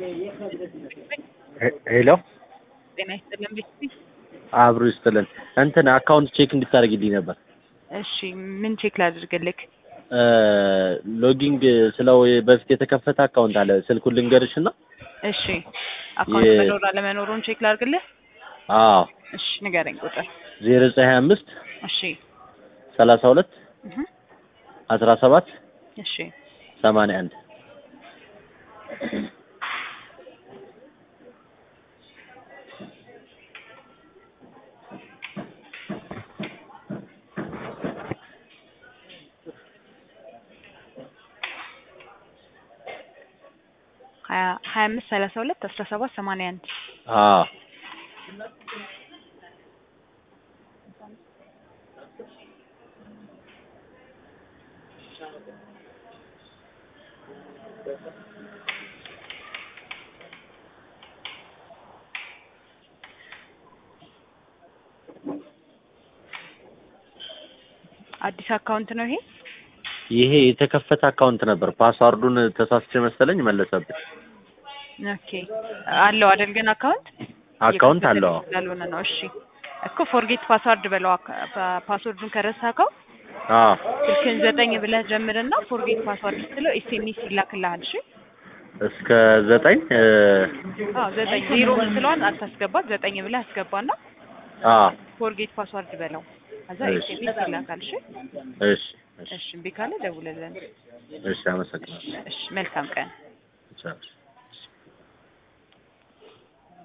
ሄሎ ጤና ይስጥልን ቤተሰብ። አብሮ ይስጥልን። እንትን አካውንት ቼክ እንድታደርግልኝ ነበር። እሺ ምን ቼክ ላድርግልክ? ሎጊንግ ስለው በፊት የተከፈተ አካውንት አለ። ስልኩን ልንገርሽ እና እሺ አካውንት የ- መኖር አለመኖሩን ቼክ ላድርግልህ? አዎ እሺ ንገረኝ ቁጥር። ዜሮ ዘጠኝ ሀያ አምስት እሺ ሰላሳ ሁለት እህ አስራ ሰባት እሺ ሰማንያ አንድ ሀያ ሀያ አምስት ሰላሳ ሁለት አስራ ሰባት ሰማንያ አንድ አዎ አዲስ አካውንት ነው ይሄ? ይሄ የተከፈተ አካውንት ነበር። ፓስዋርዱን ተሳስቼ መሰለኝ መለሰብኝ። ኦኬ አለው አይደል ግን አካውንት አካውንት አለው። አዎ ስላልሆነ ነው። እሺ እኮ ፎርጌት ፓስዋርድ በለው አካ- ፓ- ፓስወርዱን ከረሳከው አዎ ስልክን ዘጠኝ ብለህ ጀምርና ፎርጌት ፓስዋርድ ስትለው ኤስኤምኤስ ይላክልሃል። እሺ እስከ ዘጠኝ እ፣ አዎ ዘጠኝ ዜሮ ምትለዋን አታስገባት ዘጠኝ ብለህ አስገባና አዎ ፎርጌት ፓስዋርድ በለው ከዛ እሺ። ኤስኤምኤስ ይላካል። እሺ እሺ እሺ እሺ እምቢ ካለ ደውልልን። እሺ አመሰግናለሁ። እሺ መልካም ቀን። ቻው